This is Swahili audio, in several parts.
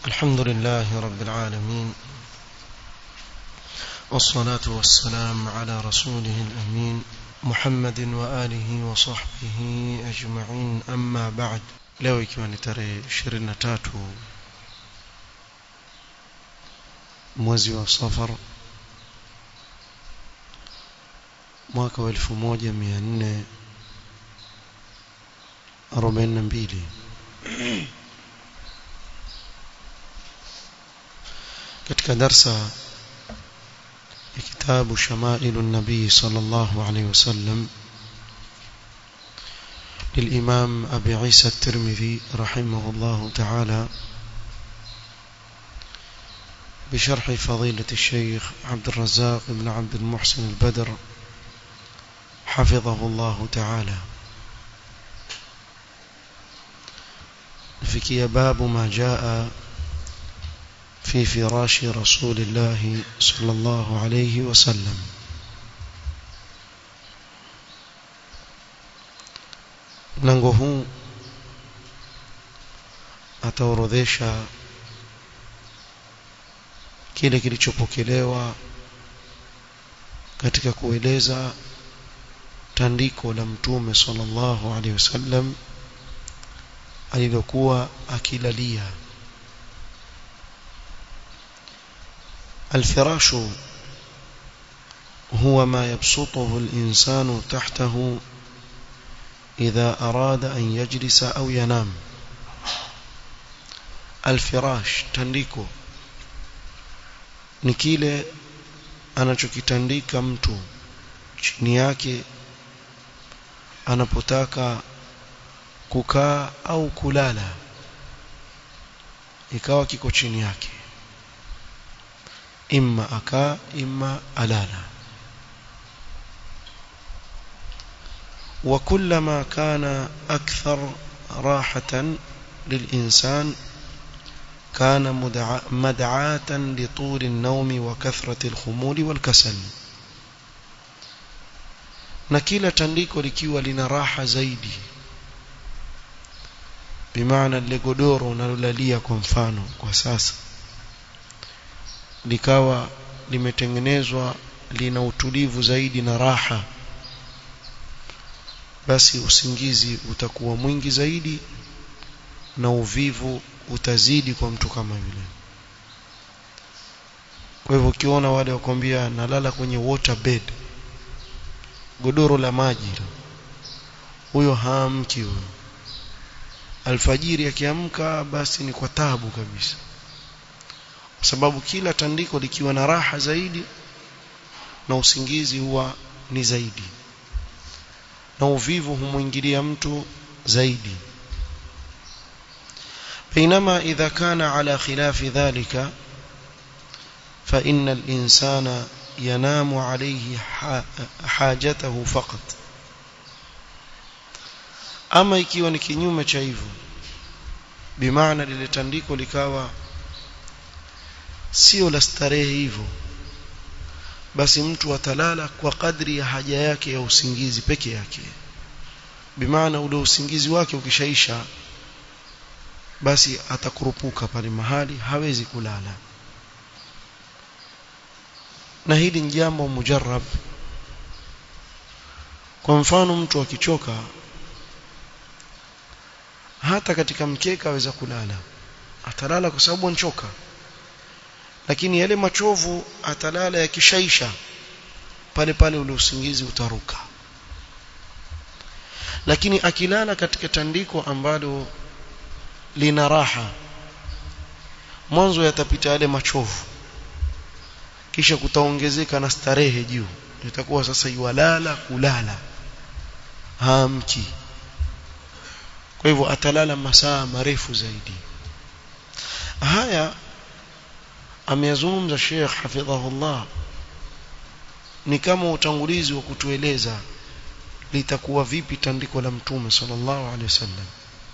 الحمد لله رب العالمين والصلاة والسلام على رسوله الأمين محمد وآله وصحبه أجمعين أما بعد leo ikiwa ni tarehe 23 mwezi wa safar mwaka wa 1442 katika darsa ya kitabu shamailu nabii sallallahu alayhi wasallam للإمام أبي عيسى الترمذي رحمه الله تعالى بشرح فضيلة الشيخ عبد الرزاق بن عبد المحسن البدر حفظه الله تعالى فكي باب ما جاء في فراش رسول الله صلى الله عليه وسلم mlango huu ataorodhesha kile kilichopokelewa katika kueleza tandiko la mtume sallallahu alaihi wasallam alilokuwa akilalia الفراش هو ما يبسطه الإنسان تحته إذا أراد أن يجلس أو ينام الفراش تنديكو ni kile anachokitandika mtu chini yake anapotaka kukaa au kulala ikawa kiko chini yake imma akaa imma alala وكلما كان أكثر راحة للإنسان كان مدعاة لطول النوم وكثرة الخمول والكسل na kila tandiko likiwa lina raha zaidi bimaana lile godoro unalolalia kwa mfano kwa sasa likawa limetengenezwa lina utulivu zaidi na raha basi usingizi utakuwa mwingi zaidi na uvivu utazidi kwa mtu kama yule kwa hivyo ukiona wale wakwambia nalala kwenye water bed godoro la maji huyo haamki huyo alfajiri akiamka basi ni kwa tabu kabisa kwa sababu kila tandiko likiwa na raha zaidi na usingizi huwa ni zaidi na uvivu humwingilia mtu zaidi بينما إذا كان على خلاف ذلك فإن الإنسان ينام عليه حاجته فقط ama ikiwa ni kinyume cha hivyo bimaana lile tandiko likawa sio la starehe hivyo basi mtu atalala kwa kadri ya haja yake ya usingizi peke yake bimaana ule usingizi wake ukishaisha basi atakurupuka pale mahali hawezi kulala na hili ni jambo mujarrab kwa mfano mtu akichoka hata katika mkeka aweza kulala atalala kwa sababu anchoka lakini yale machovu atalala yakishaisha pale pale ule usingizi utaruka lakini akilala katika tandiko ambalo lina raha mwanzo yatapita yale machovu kisha kutaongezeka na starehe juu itakuwa sasa yuwalala kulala hamki kwa hivyo atalala masaa marefu zaidi haya ameyazungumza Sheikh hafidhahullah ni kama utangulizi wa kutueleza litakuwa vipi tandiko la mtume sallallahu alaihi wasallam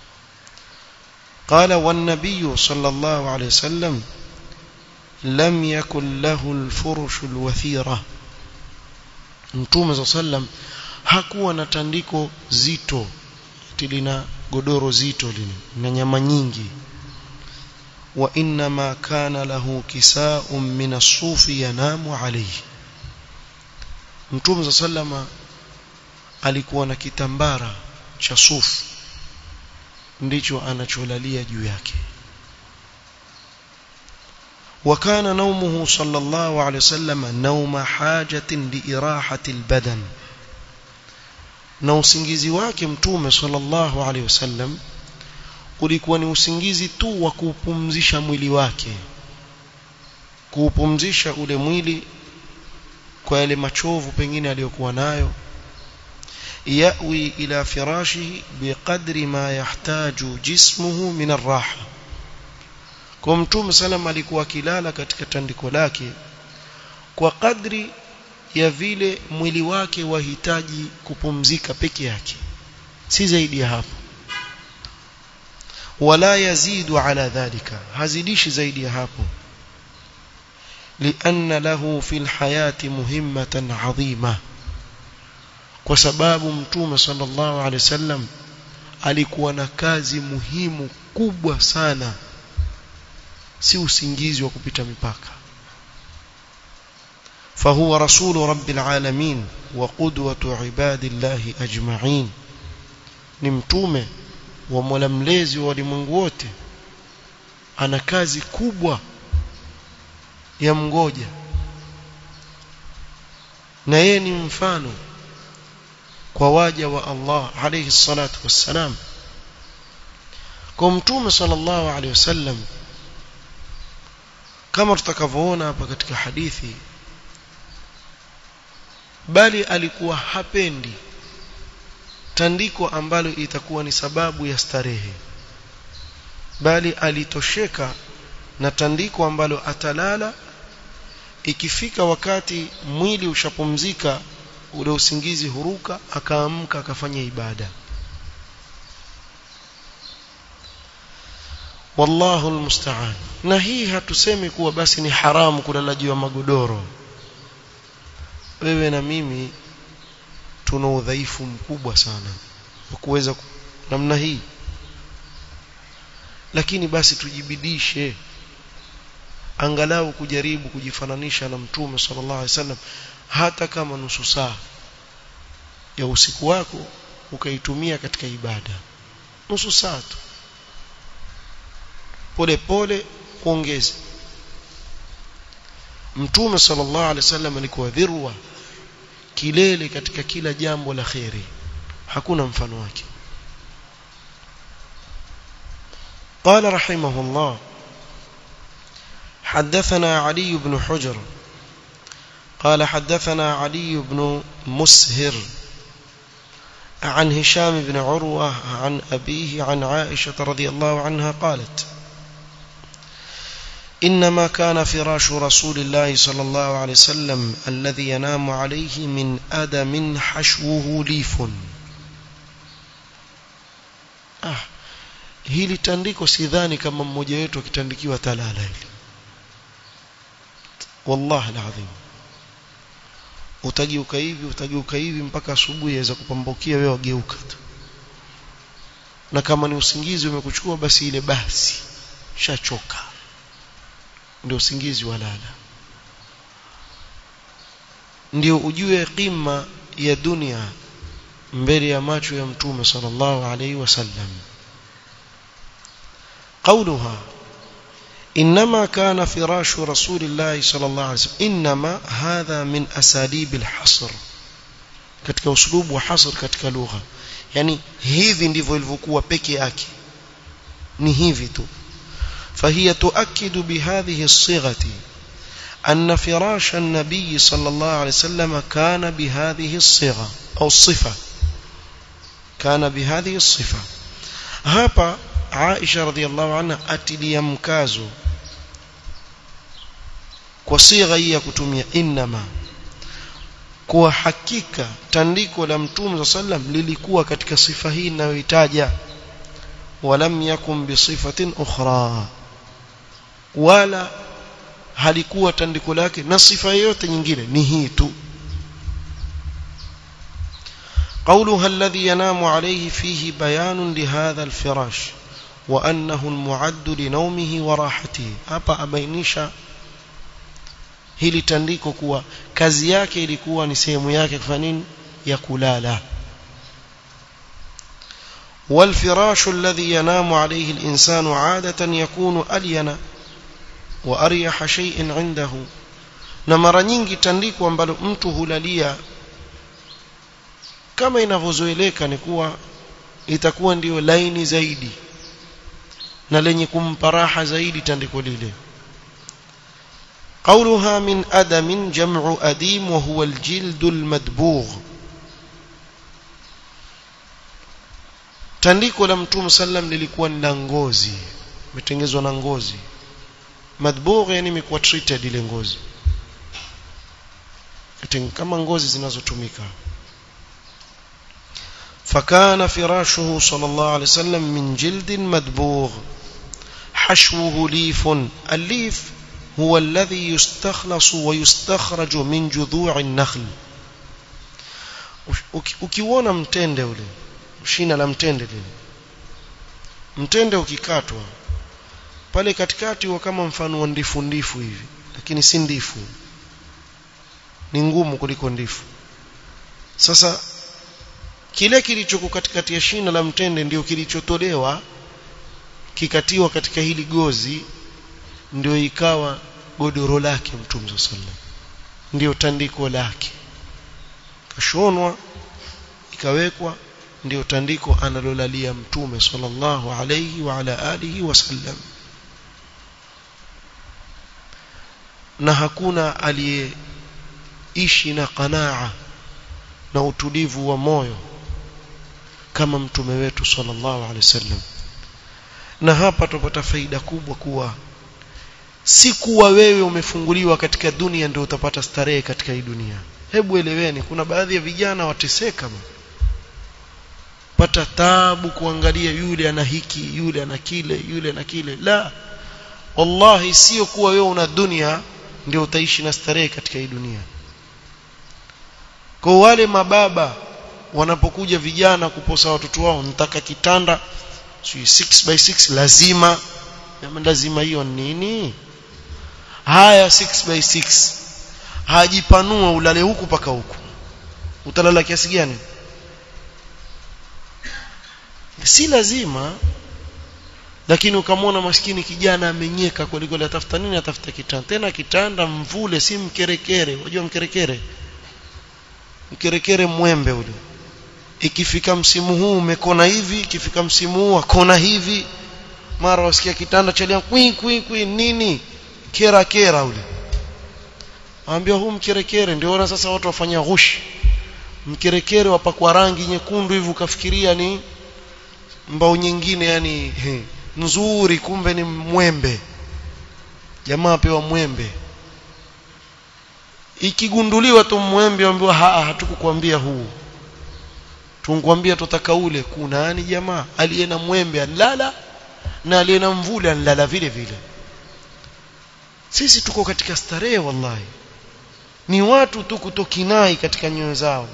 قال والنبي صلى الله عليه وسلم لم يكن له الفرش الوثيرة mtume صلى الله عليه وسلم hakuwa na tandiko zito lina godoro zito lina na nyama nyingi وإنما كان له كساء من الصوف ينام عليه Mtume sallama alikuwa na kitambara cha sufu ndicho anacholalia juu yake وكان نومه صلى الله عليه وسلم نوم حاجة لإراحة البدن na usingizi wake mtume sallallahu alaihi wasallam ulikuwa ni usingizi tu wa kuupumzisha mwili wake kuupumzisha ule mwili kwa yale machovu pengine aliyokuwa nayo yawi ila firashihi biqadri ma yahtaju jismuhu min arraha kwa mtume salam alikuwa akilala katika tandiko lake kwa kadri ya vile mwili wake wahitaji kupumzika peke yake si zaidi ya hapo wala yazidu ala dhalika hazidishi zaidi ya hapo لأن له في الحياة مهمة عظيمة kwa sababu mtume sallallahu alaihi wasallam alikuwa na kazi muhimu kubwa sana si usingizi wa kupita mipaka فهو رسول رب العالمين وقدوة عباد الله أجمعين ni mtume wa mola mlezi wa walimwengu wote ana kazi kubwa ya mgoja na yeye ni mfano kwa waja wa Allah alayhi salatu wassalam kwa mtume sallallahu alayhi wasallam kama tutakavyoona hapa katika hadithi bali alikuwa hapendi tandiko ambalo itakuwa ni sababu ya starehe bali alitosheka na tandiko ambalo atalala ikifika wakati mwili ushapumzika ule usingizi huruka akaamka akafanya ibada wallahu almusta'an na hii hatusemi kuwa basi ni haramu kulala juu ya magodoro wewe na mimi tuna udhaifu mkubwa sana wa kuweza namna hii lakini basi tujibidishe angalau kujaribu kujifananisha na mtume sallallahu alaihi wasallam hata kama nusu saa ya usiku wako ukaitumia katika ibada nusu saa tu pole pole kuongeze mtume sallallahu alaihi wasallam alikuwa dhirwa kilele katika kila jambo la khairi hakuna mfano wake قال رحمه الله حدثنا علي بن حجر قال حدثنا علي بن مسهر عن هشام بن عروة عن أبيه عن عائشة رضي الله عنها قالت إنما كان فراش رسول الله صلى الله عليه وسلم الذي ينام عليه من أدم حشوه ليف آه hili tandiko sidhani kama mmoja wetu akitandikiwa talala hili wallahi alazim utageuka hivi utageuka hivi mpaka asubuhi yaweza kupambukia wewe wageuka tu na kama ni usingizi umekuchukua basi ile basi shachoka ndio usingizi walala ndio ujue qima ya dunia mbele ya macho ya mtume sallallahu alaihi wasallam قولها إنما كان فراش رسول الله صلى الله عليه وسلم إنما هذا من أساليب الحصر katika uslubu wa hasr katika lugha yani hivi ndivyo ilivyokuwa peke yake ni hivi tu فهي تؤكد بهذه الصيغة أن فراش النبي صلى الله عليه وسلم كان بهذه الصيغة أو الصفة كان بهذه الصفة hapa Aisha radhiallahu anha atilia mkazo kwa sigha hii ya kutumia inma kwa hakika tandiko la mtume sallam lilikuwa katika sifa hii ninayoitaja walam yakun bisifatin ukhra wala halikuwa tandiko lake na sifa yoyote nyingine ni hii tu قولها الذي ينام عليه فيه بيان لهذا الفراش وأنه المعد لنومه وراحته hapa abainisha hili tandiko kuwa kazi yake ilikuwa ni sehemu yake kufanya nini ya kulala والفراش الذي ينام عليه الإنسان عادة يكون ألين وأريح شيء عنده na mara nyingi tandiko ambalo mtu hulalia kama inavyozoeleka ni kuwa itakuwa ndiyo laini zaidi na lenye kumpa raha zaidi tandiko lile قولها من أدم جمع أديم وهو الجلد المدبوغ tandiko la mtume sallam lilikuwa ni la ngozi imetengezwa na ngozi madbugh yani imekuwa treated ile ngozi kama ngozi zinazotumika فكان فراشه صلى الله عليه وسلم من جلد مدبوغ حشوه ليف الليف هو الذي يستخلص ويستخرج من جذوع النخل ukiona mtende ule shina la mtende lile mtende ukikatwa pale katikati huwa kama mfano wa ndifu ndifu hivi lakini si ndifu ni ngumu kuliko ndifu sasa kile kilichoko katikati ya shina la mtende ndio kilichotolewa kikatiwa katika hili gozi ndio ikawa godoro lake mtume sallam ndio tandiko lake kashonwa ikawekwa ndio tandiko analolalia mtume sallallahu alayhi wa ala alihi wasallam na hakuna aliyeishi na qanaa na utulivu wa moyo kama mtume wetu sallallahu alaihi wasallam na hapa tupata faida kubwa kuwa si kuwa wewe umefunguliwa katika dunia ndio utapata starehe katika hii dunia hebu eleweni kuna baadhi ya vijana wateseka pata tabu kuangalia yule ana hiki yule ana kile yule ana kile la wallahi sio kuwa wewe una dunia ndio utaishi na starehe katika hii dunia kwa wale mababa wanapokuja vijana kuposa watoto wao nitaka kitanda si 6 by 6 lazima na lazima hiyo nini haya 6 by 6 hajipanua ulale huku paka huku utalala kiasi gani si lazima lakini ukamwona maskini kijana amenyeka kuliko atafuta nini atafuta kitanda tena kitanda mvule si mkerekere unajua mkerekere mkerekere mwembe ule ikifika msimu huu umekona hivi ikifika msimu huu akona hivi mara wasikia kitanda chalia kwi kwi kwi nini kera kera ule waambia huu mkerekere ndio ona sasa watu wafanya ghushi mkerekere wapakwa rangi nyekundu hivi ukafikiria ni mbao nyingine yani he, nzuri kumbe ni mwembe jamaa pewa mwembe ikigunduliwa tu mwembe ambiwa hatukukwambia huu tunkwambia tutaka ule kuna yani jamaa aliye na mwembe anlala na aliye na mvule anlala vile vile sisi tuko katika starehe wallahi ni watu tu kutokinai katika nyoyo zao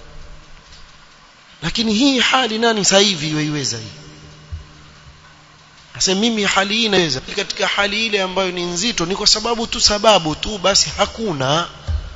lakini hii hali nani sasa hivi yoiweza hii Asa mimi hali hii naweza katika hali ile ambayo ni nzito ni kwa sababu tu sababu tu basi hakuna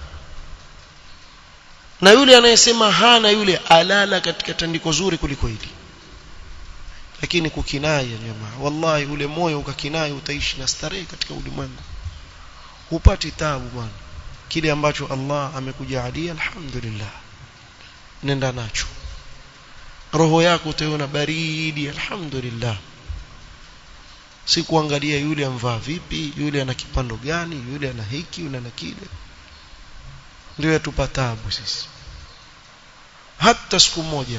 na yule anayesema hana yule alala katika tandiko zuri kuliko hili lakini kukinai jamaa wallahi ule moyo ukakinai utaishi na starehe katika ulimwengu hupati tabu bwana kile ambacho Allah amekujalia alhamdulillah nenda nacho roho yako utaiona baridi alhamdulillah si kuangalia yule amvaa vipi yule ana kipando gani yule ana hiki yule ana kile ndio yatupa tabu sisi hata siku moja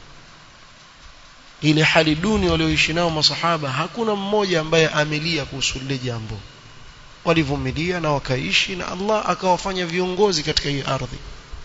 ile hali duni walioishi nao masahaba hakuna mmoja ambaye amelia kuhusu lile jambo walivumilia na wakaishi na Allah akawafanya viongozi katika hii ardhi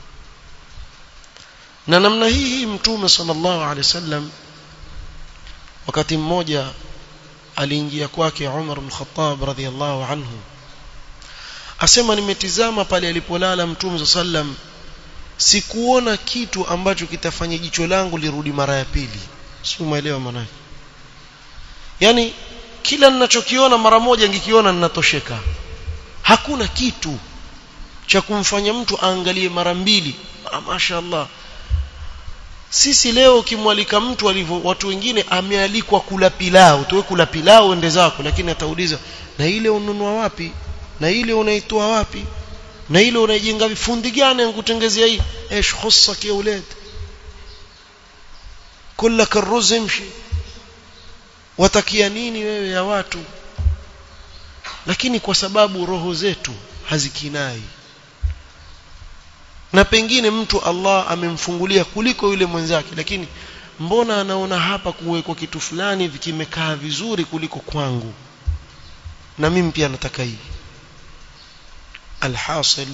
na namna hii hii mtume sallallahu alaihi wasallam wakati mmoja aliingia kwake Umar bin Khattab radhiyallahu anhu asema nimetizama pale alipolala mtume sallam sikuona kitu ambacho kitafanya jicho langu lirudi mara ya pili si umeelewa maana yani kila ninachokiona mara moja ngikiona ninatosheka hakuna kitu cha kumfanya mtu aangalie mara mbili ah, mashaallah sisi leo ukimwalika mtu alivyo watu wengine amealikwa kula pilau tuwe kula pilau ende zako lakini atauliza na ile ununua wapi na ile unaitoa wapi na ile unaijenga vifundi gani nikutengezea hii ايش خصك يا ولاد كلك الرز امشي watakia nini wewe ya watu lakini kwa sababu roho zetu hazikinai na pengine mtu Allah amemfungulia kuliko yule mwenzake lakini mbona anaona hapa kuwekwa kitu fulani vikimekaa vizuri kuliko kwangu na mimi pia nataka hii alhasil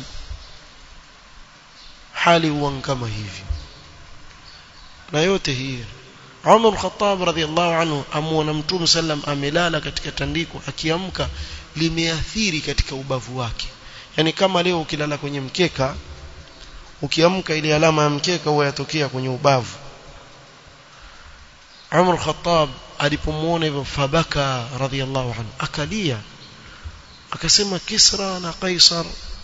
hali huwa kama hivi na yote hii Umar al-Khattab radhiallahu anhu amuona Mtume sallam amelala katika tandiko akiamka limeathiri katika ubavu wake yani kama leo ukilala kwenye mkeka ukiamka ile alama ya mkeka huwa yatokea kwenye ubavu Umar al-Khattab alipomuona hivyo fabaka radhiallahu anhu akalia akasema Kisra na Kaisar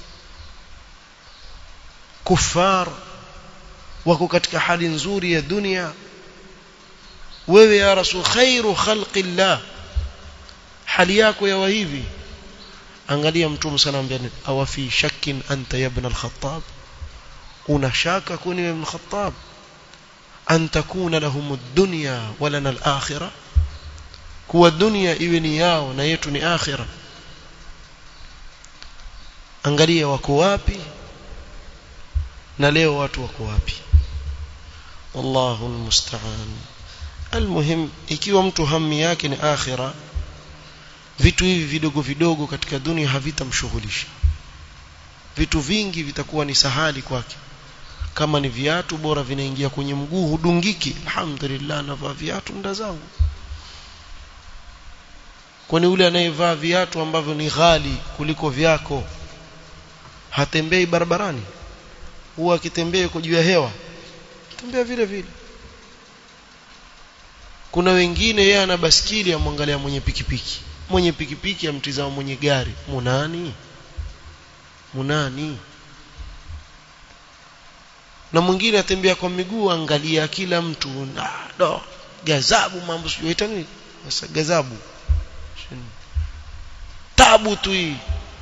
kufar wako katika hali nzuri ya dunia wewe ya rasul khairu khalqillah hali yako yawa hivi angalia mtume sana ambaye awa fi shakkin anta ya ibn al-khattab una shaka kuni ibn al-khattab an takuna lahum ad-dunya wa lana al-akhirah kuwa dunia iwe ni yao na yetu ni akhirah angalia wako wapi na leo watu wako wapi wallahu almusta'an almuhim ikiwa mtu hami yake ni akhira vitu hivi vidogo vidogo katika dunia havitamshughulisha vitu vingi vitakuwa ni sahali kwake kama ni viatu bora vinaingia kwenye mguu hudungiki alhamdulillah navaa viatu nda zangu kwani yule anayevaa viatu ambavyo ni ghali kuliko vyako hatembei barabarani huwa akitembea yuko juu ya hewa tembea vile vile kuna wengine yeye ana baskili amwangalia mwenye pikipiki mwenye pikipiki amtizama mwenye gari munani munani na mwingine atembea kwa miguu angalia kila mtu na do gazabu mambo sijuita nini sasa gazabu tabu tu hii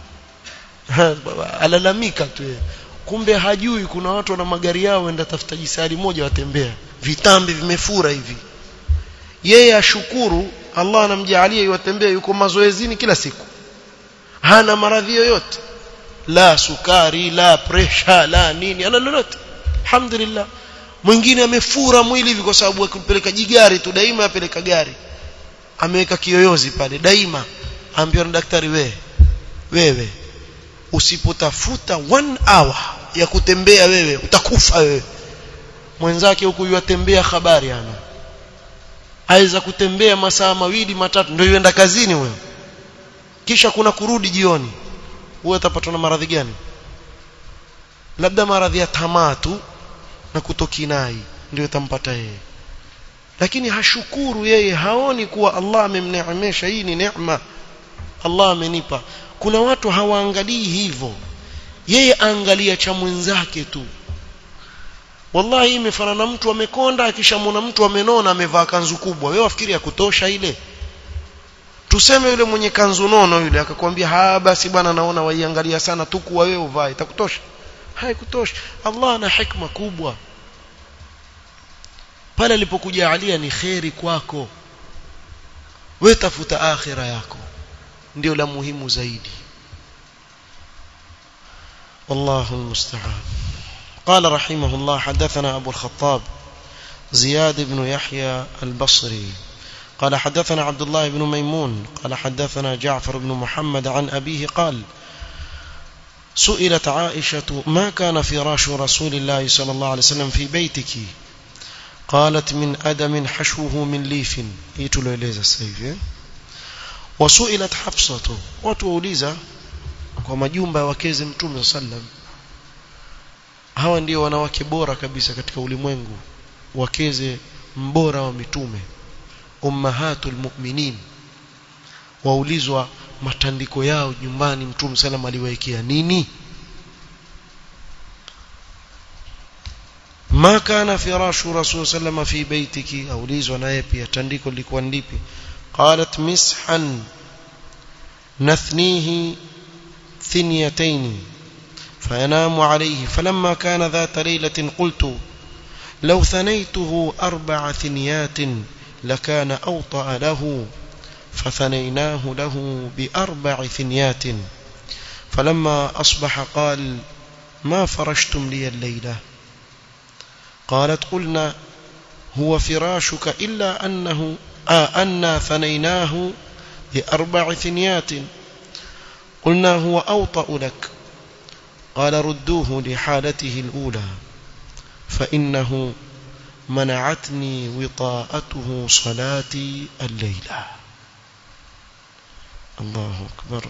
alalamika tu yeye kumbe hajui kuna watu wana magari yao enda tafuta jisari moja watembea vitambi vimefura hivi yeye ashukuru Allah anamjalia yatembea yuko mazoezini kila siku hana maradhi yoyote la sukari la presha la nini ana lolote alhamdulillah mwingine amefura mwili hivi kwa sababu akipeleka jigari tu daima apeleka gari ameweka kiyoyozi pale daima ambiwa na daktari wewe wewe usipotafuta one hour ya kutembea wewe utakufa wewe mwenzake huku yatembea habari ana aweza kutembea masaa mawili matatu ndio yuenda kazini wewe kisha kuna kurudi jioni wewe utapatwa na maradhi gani labda maradhi ya tamaa tu na kutokinai ndio itampata yeye lakini hashukuru yeye haoni kuwa Allah amemneemesha hii ni neema Allah amenipa kuna watu hawaangalii hivyo yeye angalia cha mwenzake tu wallahi imefanana mtu amekonda akishamwona mtu amenona amevaa kanzu kubwa wewe wafikiri ya kutosha ile tuseme yule mwenye kanzu nono yule akakwambia ha basi bwana naona waiangalia sana tu kuwa wewe uvae itakutosha haikutosha Allah ana hikma kubwa pale alipokujalia ni kheri kwako wewe tafuta akhira yako ndio la muhimu zaidi والله المستعان قال رحمه الله حدثنا أبو الخطاب زياد بن يحيى البصري قال حدثنا عبد الله بن ميمون قال حدثنا جعفر بن محمد عن أبيه قال سئلت عائشة ما كان فراش رسول الله صلى الله عليه وسلم في بيتك قالت من أدم حشوه من ليف يتلو إليز السيف وسئلت حفصة وتوليزا kwa majumba ya wakeze mtume sallam hawa ndio wanawake bora kabisa katika ulimwengu wakeze mbora wa mitume ummahatul mu'minin waulizwa matandiko yao nyumbani mtume sallam aliwaekea nini ma kana firashu rasul sallam fi baitiki aulizwa naye pia tandiko lilikuwa ndipi qalat mishan nathnihi ثنيتين فينام عليه فلما كان ذات ليلة قلت لو ثنيته أربع ثنيات لكان أوطأ له فثنيناه له بأربع ثنيات فلما أصبح قال ما فرشتم لي الليلة قالت قلنا هو فراشك إلا أنه آه أنا ثنيناه بأربع ثنيات قلنا هو أوطأ لك قال ردوه لحالته الأولى فإنه منعتني وطاءته صلاتي الليلة الله أكبر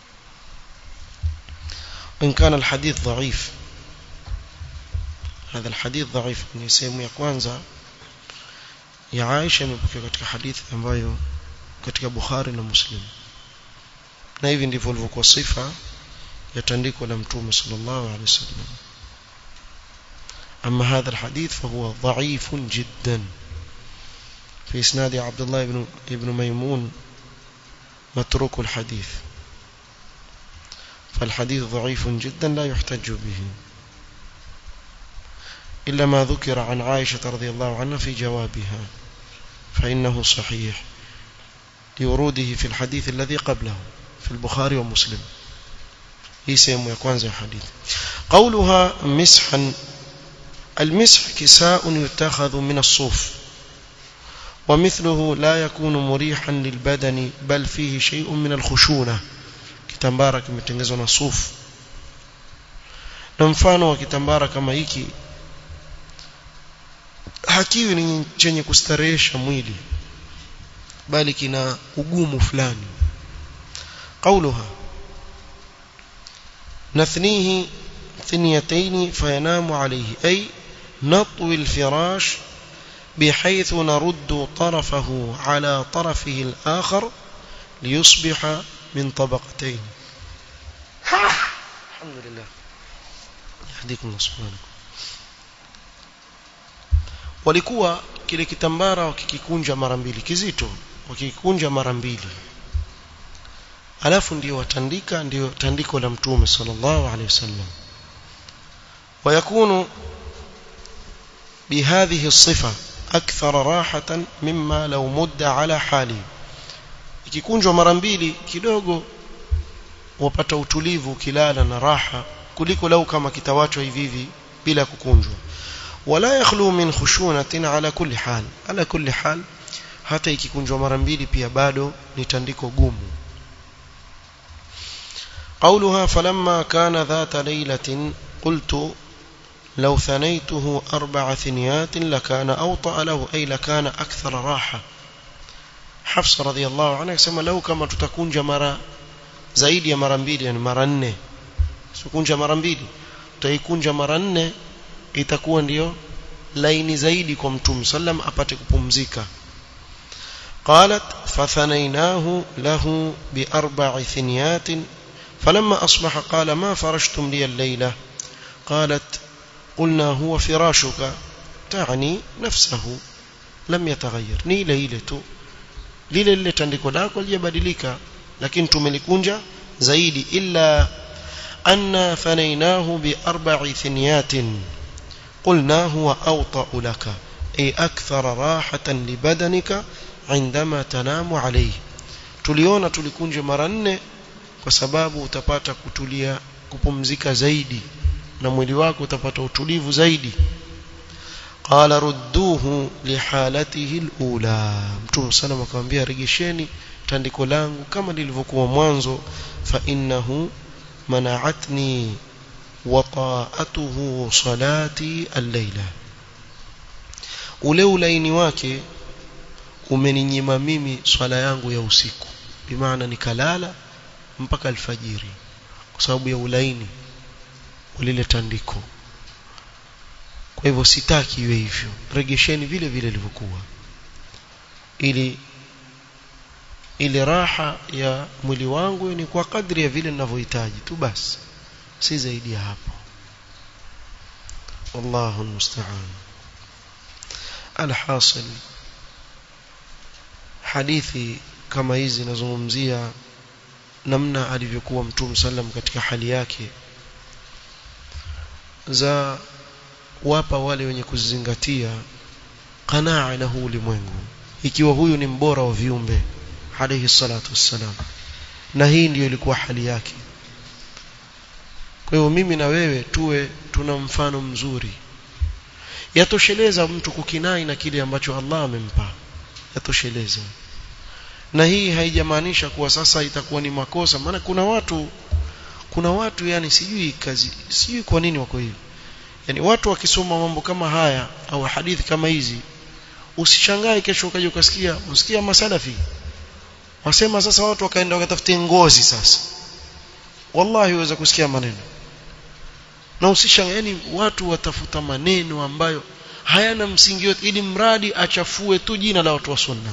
إن كان الحديث ضعيف هذا الحديث ضعيف ni sehemu ya kwanza ya Aisha imepokea katika hadithi ambayo katika Bukhari na Muslim na hivi ndivyo ilivyokuwa sifa ya tandiko la mtume sallallahu alaihi wasallam أما هذا الحديث فهو ضعيف جدا في إسناد عبد الله بن, بن ميمون متروك الحديث فالحديث ضعيف جدا لا يحتج به إلا ما ذكر عن عائشة رضي الله عنها في جوابها فإنه صحيح لوروده في الحديث الذي قبله في البخاري ومسلم هي سيمو يكون زي حديث قولها مسحا المسح كساء يتخذ من الصوف ومثله لا يكون مريحا للبدن بل فيه شيء من الخشونة kitambara kimetengenezwa na sufu na mfano wa kitambara kama hiki hakiwi ni chenye kustarehesha mwili bali kina ugumu fulani قولها نثنيه ثنيتين فينام عليه أي نطوي الفراش بحيث نرد طرفه على طرفه الآخر ليصبح من طبقتين الحمد لله يهديكم الله سبحانه walikuwa kile kitambara wakikikunja mara mbili kizito wakikikunja mara mbili alafu ndio watandika ndio tandiko la mtume sallallahu alaihi wasallam ويكون بهذه الصفة أكثر راحة مما لو مد على حاله ikikunjwa mara mbili kidogo wapata utulivu ukilala na raha kuliko lau kama kitawachwa hivi hivi bila kukunjwa wala yakhlu min khushunatin ala kulli hal ala kulli hal hata ikikunjwa mara mbili pia bado ni tandiko gumu قولها فلما كان ذات ليلة قلت لو ثنيته أربع ثنيات لكان أوطأ له أي لكان أكثر راحة حفص رضي الله عنها يسمى لو كما تتكونج مرة zaidi ya mara mbili yani mara nne sikunja mara mbili utaikunja mara nne itakuwa ndiyo laini zaidi kwa mtume sallam apate kupumzika qalat fathanainahu lahu bi arba'i thiniyatin فلما أصبح قال ما فرشتم لي الليلة قالت قلنا هو فراشك تعني نفسه لم يتغير ni ile ile tu lile lile tandiko lako lijabadilika lakini tumelikunja zaidi illa anna fanainahu bi arba'i thiniyatin قلنا هو أوطأ لك أي أكثر راحة لبدنك عندما تنام عليه tuliona tulikunja mara nne kwa sababu utapata kutulia kupumzika zaidi na mwili wako utapata utulivu zaidi qala rudduhu lihalatihi alula mtume sana akamwambia regesheni tandiko langu kama lilivyokuwa mwanzo fa innahu mana'atni wata'atuhu salati al-laila ule ulaini wake umeninyima mimi swala yangu ya usiku bimaana nikalala mpaka alfajiri kwa sababu ya ulaini ulile tandiko kwa hivyo sitaki iwe hivyo regesheni vile vile ilivyokuwa ili ile raha ya mwili wangu ni kwa kadri ya vile ninavyohitaji tu basi si zaidi ya hapo wallahu almusta'an alhasil hadithi kama hizi zinazungumzia namna alivyokuwa mtume sallam katika hali yake za wapa wale wenye kuzingatia qanaa na huu ulimwengu ikiwa huyu ni mbora wa viumbe alayhi salatu wassalam na hii ndiyo ilikuwa hali yake kwa hiyo mimi na wewe tuwe tuna mfano mzuri yatosheleza mtu kukinai na kile ambacho Allah amempa yatosheleza na hii haijamaanisha kuwa sasa itakuwa ni makosa maana kuna watu kuna watu yani sijui kazi sijui kwa nini wako hivi yani watu wakisoma mambo kama haya au hadithi kama hizi usishangae kesho ukaje ukasikia usikia masalafi wasema sasa watu wakaenda wakatafutia ngozi sasa wallahi uweza kusikia maneno na usishangae yani watu watafuta maneno ambayo hayana msingi yote ili mradi achafue tu jina la watu wa sunna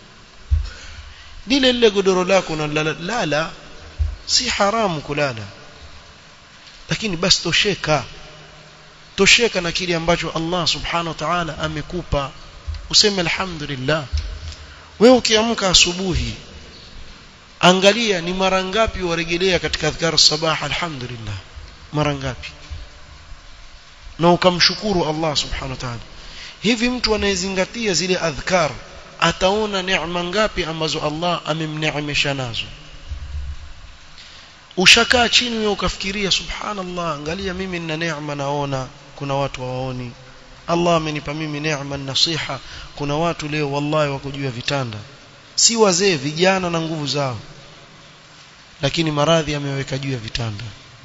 lile lile godoro lako na lala si haramu kulala lakini basi tosheka tosheka na kile ambacho Allah subhanahu wa ta'ala amekupa useme alhamdulillah wewe ukiamka asubuhi angalia ni mara ngapi warejelea katika adhkar sabah alhamdulillah mara ngapi na ukamshukuru Allah subhanahu wa ta'ala hivi mtu anayezingatia zile adhkar ataona neema ngapi ambazo Allah amemneemesha nazo ushakaa chini wewe ukafikiria subhanallah angalia mimi nina neema naona kuna watu waoni Allah amenipa mimi neema nasiha kuna watu leo wallahi wako juu ya vitanda si wazee vijana na nguvu zao lakini maradhi ameweka juu ya vitanda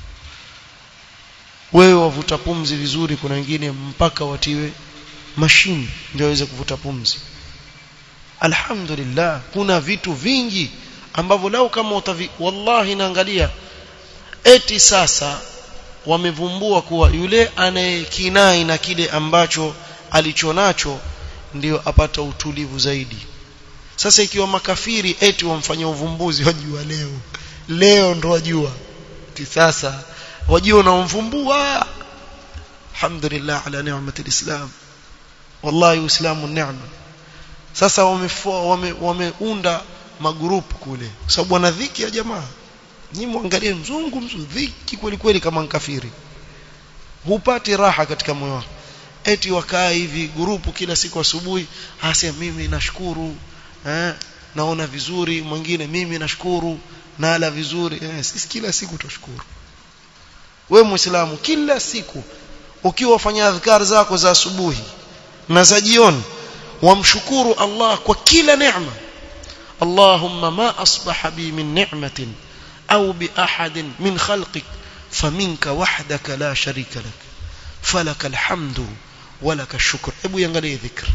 wewe wavuta pumzi vizuri kuna wengine mpaka watiwe mashine ndio waweze kuvuta pumzi alhamdulillah kuna vitu vingi ambavyo lau kama utavi wallahi naangalia eti sasa wamevumbua kuwa yule anayekinai na kile ambacho alichonacho ndio apata utulivu zaidi sasa ikiwa makafiri eti wamfanyia uvumbuzi wajua leo leo ndo wajua ti sasa wajua unaomvumbua alhamdulillah ala ni'mati alislam wallahi uislamu neema sasa wameunda wame, wame magrupu kule sababu wana dhiki ya jamaa nyinyi muangalie mzungu mzungu dhiki kweli kweli kama nkafiri hupati raha katika moyo wako eti wakaa hivi grupu kila siku asubuhi hasa mimi nashukuru eh, naona vizuri mwingine mimi nashukuru nala vizuri eh, sisi kila siku tushukuru we muislamu kila siku ukiwa wafanya adhkar zako za asubuhi na za jioni wamshukuru Allah kwa kila neema اللهم ما أصبح بي من نعمة أو بأحد من خلقك فمنك وحدك لا شريك لك فلك الحمد ولك الشكر أبو ينغلي ذكر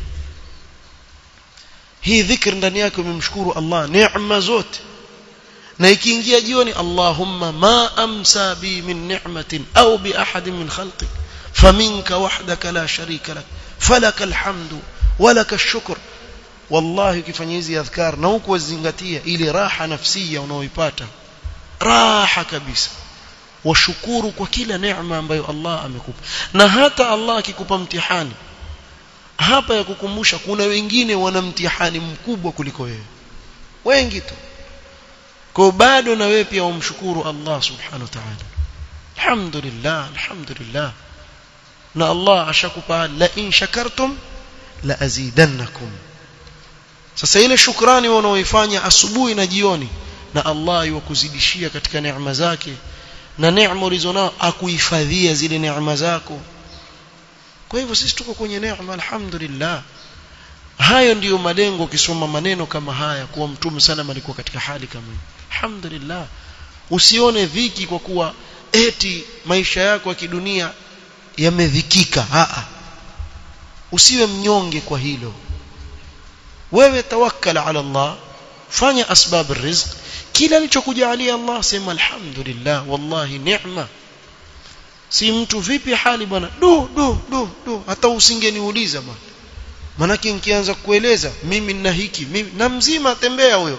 hii dhikr ndani yake umemshukuru Allah neema zote na ikiingia jioni Allahumma ma amsa bi min ni'matin au bi ahadin min khalqik faminka wahdaka la sharika lak falaka alhamdu walaka ash-shukr wallahi ukifanya hizi adhkar na huku wazingatia ile raha nafsia unaoipata raha kabisa washukuru kwa kila neema ambayo Allah amekupa na hata Allah akikupa mtihani hapa ya kukumbusha kuna wengine wana mtihani mkubwa kuliko wewe wengi tu kwa bado na wewe pia umshukuru Allah subhanahu wa ta'ala alhamdulillah alhamdulillah na Allah ashakupa la in shakartum la azidannakum sasa ile shukrani unaoifanya asubuhi na jioni na Allah yuwakuzidishia katika neema zake na neema ulizonao akuhifadhia zile neema zako kwa hivyo sisi tuko kwenye neema alhamdulillah hayo ndiyo malengo ukisoma maneno kama haya kuwa mtume sana alikuwa katika hali kama hii alhamdulillah usione dhiki kwa kuwa eti maisha yako ya kidunia yamedhikika a usiwe mnyonge kwa hilo wewe tawakkal ala Allah fanya asbab rizq kila alichokujalia Allah sema alhamdulillah wallahi neema si mtu vipi hali bwana du du du du hata usingeniuliza bwana manake nikianza kueleza mimi nina hiki mimi na mzima tembea huyo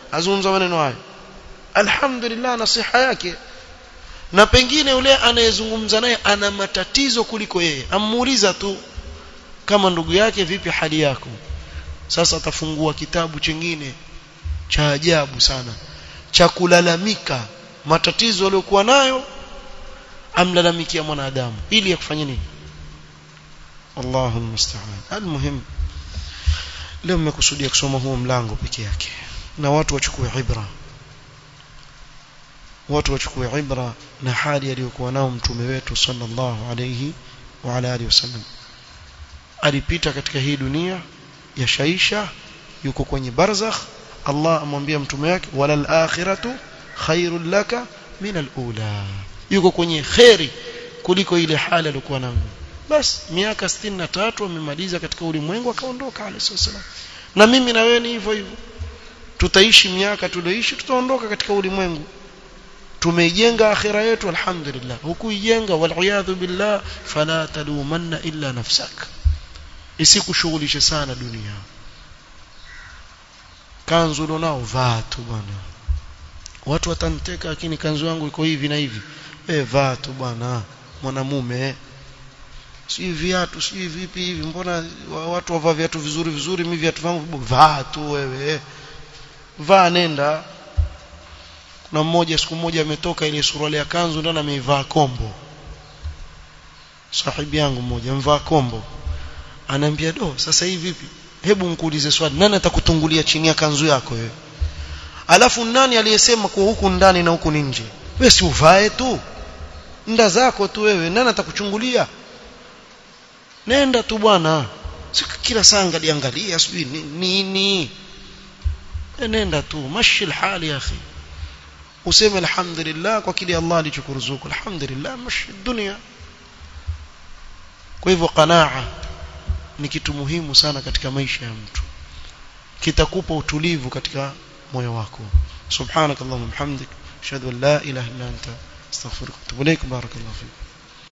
azungumza maneno hayo alhamdulillah nasiha yake na pengine yule anayezungumza naye ana matatizo kuliko yeye amuuliza tu kama ndugu yake vipi hali yako sasa atafungua kitabu chingine cha ajabu sana cha kulalamika matatizo aliyokuwa nayo amlalamikia mwanadamu ili yakufanye nini Allahu musta'an almuhim leo nimekusudia kusoma huo mlango peke yake na watu wachukue ibra watu wachukue ibra na hali aliyokuwa nao mtume wetu sallallahu alayhi wa ala alihi wasallam alipita katika hii dunia ya shaisha yuko kwenye barzakh Allah amwambia mtume wake walal akhiratu khairul laka min alula yuko kwenye khairi kuliko ile hali aliyokuwa nayo bas miaka 63 amemaliza katika ulimwengu akaondoka alayhi wasallam na mimi na wewe ni hivyo hivyo tutaishi miaka tulioishi tutaondoka katika ulimwengu tumeijenga akhira yetu alhamdulillah hukuijenga waliyadhu billah fala talumanna illa nafsak isikushughulishe sana dunia kanzu nao vaa tu bwana watu wataniteka lakini kanzu yangu iko hivi na hivi wewe vaa tu bwana mwanamume si viatu si vipi hivi mbona watu wavaa viatu vizuri vizuri mimi viatu vangu vaa tu wewe vaa nenda kuna mmoja siku moja ametoka ile suruali ya kanzu ndani ameivaa kombo sahibi yangu mmoja mvaa kombo anaambia do sasa hivi vipi hebu nikuulize swali nani atakutungulia chini ya kanzu yako wewe alafu nani aliyesema kuwa huku ndani na huku nje wewe si uvae tu nda zako tu wewe nani atakuchungulia nenda tu bwana si kila saa angaliangalia sijui nini ni, ni. nenda tu mashi hali ya akhi useme alhamdulillah kwa kile Allah alichokuruzuku alhamdulillah mashi dunia kwa hivyo qanaa ni kitu muhimu sana katika maisha ya mtu kitakupa utulivu katika moyo wako subhanakallahumma hamdik ashhadu an la ilaha illa anta astaghfiruka wa atubu ilaik barakallahu fik